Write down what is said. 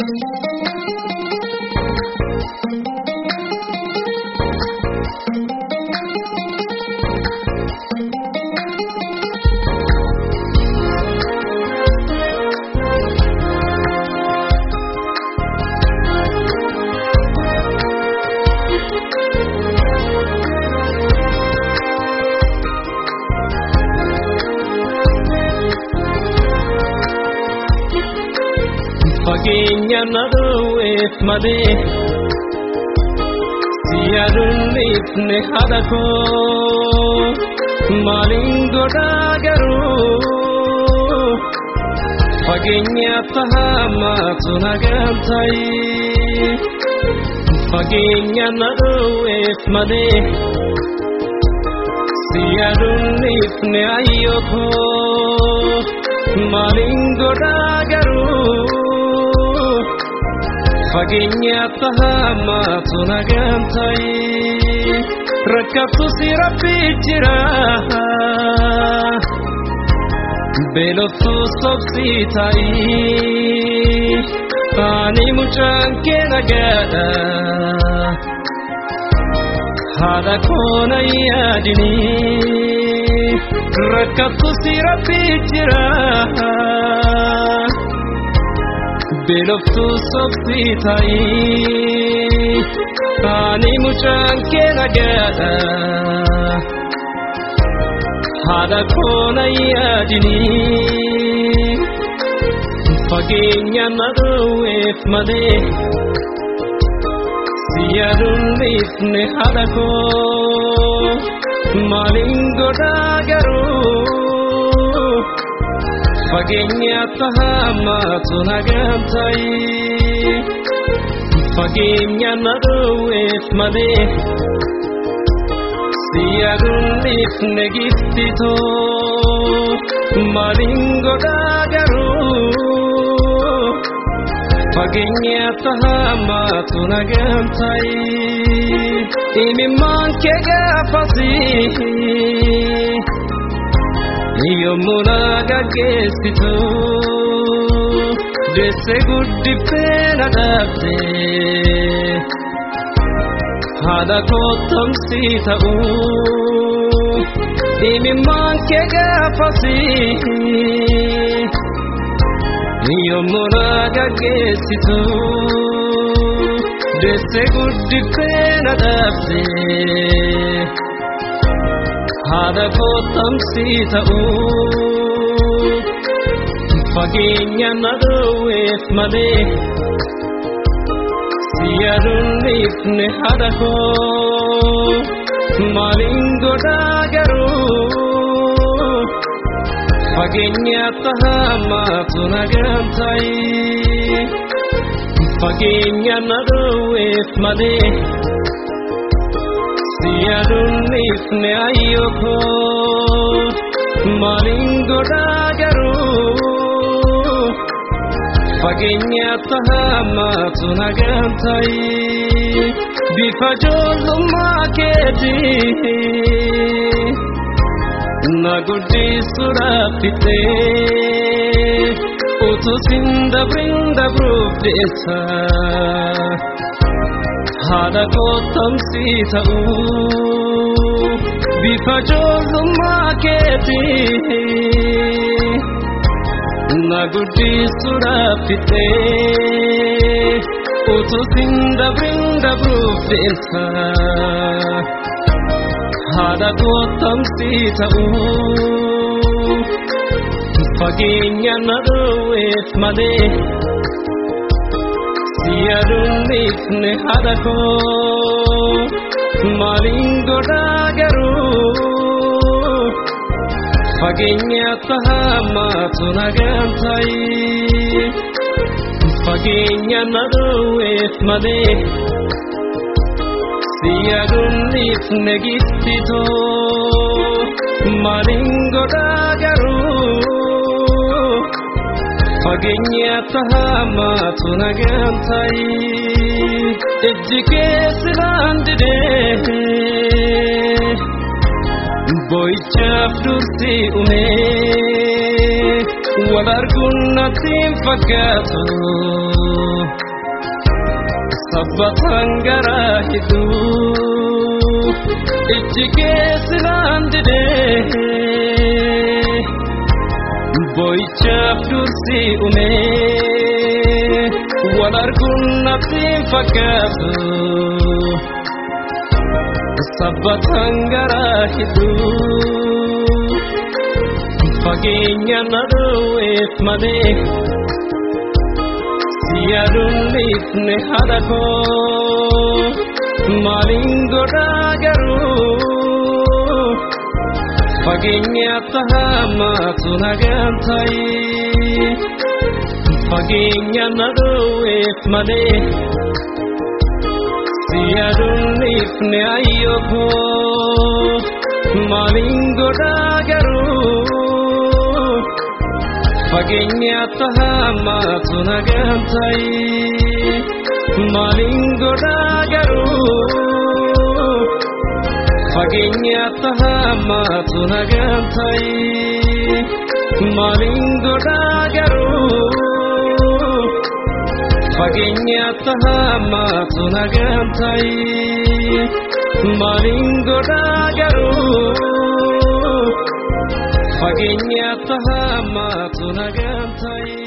fageenya na dhowweef malee siyaaduunniifne haadha koo maaliin godhaa garuu fageenya tahaamaatu nagaan ta'i fageenya na dhowweef malee siyaaduunniifne ayyoo koo maaliin godhaa garuu fageenya tahaamaatu nagaan ta'i rakkattu si rabbi jira beeloftu sobsi ta'i ani mucaan kee nagaadha haadha koona yaadini rakkattu si rabbi jira beeloftu sobsi ta'i ani mucaan kee nagaadha haadha koona yaadini fageenya na dhowweef malee siyaaduunniifne haadha koo maaliin godhaa garuu fageenya tahaamaatu nagaan ta'i fageenya na dhowweef malee siyaaduunniifne giftitoo maaliin godhaa garuu fageenya tahaamaatu nagaan ta'i imimmaan kee gaafasii yommuu na gaggeessitu deesse guddiftee na dhaabde haadha kottomsi ta'u imimmaan kee gaafasi yommuu na gaggeessitu deesse guddiftee na dhaabde haadha kottomsi ta'u fageenya na dhowweef malee siyaaduunniifne haadha koo maaliin godhaa garuu fageenya tahaamaatu nagaan ta'i fageenya na dhowweef malee siyaaduunniifne ayyoo koo maaliin godhaa garuu fageenya tahaamaatu nagaan ta'i bifa ijoollummaa keetii na guddisuudhaaf fixee utuu sin dabrin dabruuf deessa haadha kottomsi ta'u bifa ijoollummaa keetii na guddisuudhaaf fixee utuu sin dabrin dabruuf deessa haadha kottomsi ta'u fageenya na dhowweef malee siyaaduunniifne haadha koo maaliin godhaa garuu fageenya tahaamaatu nagaan ta'i fageenya na dhowweef malee siyaaduunniifne giftitoo maaliin godhaa garuu fageenya tahaamaatu nagaan ta'i ijji keessinaan didee boyichaaf dursi umee wal arguun natti hin fakkaatu sabbatan garaa hedduu ijji keessinaan didee boo'ichaaf dursi umee wal arguun naftiin fakkaatu sabbatan garaa hedduu fageenya na dhoowweef malee siyaaduun dhiifne haadha koo maaliin godhaa garuu fageenya tahamaatu nagaan ta'i fageenya na dhoowweef malee siyaaduun dhiifne ayyoo koo maaliin godhaa garuu fageenya tahamaatu nagaan ta'i maaliin godhaa garuu fageenya tahamaatu nagaan ta'i maaliin godhaa garuu fageenya tahamaatu nagaan ta'i maaliin godhaa garuu fageenya tahamaatu nagaan ta'i.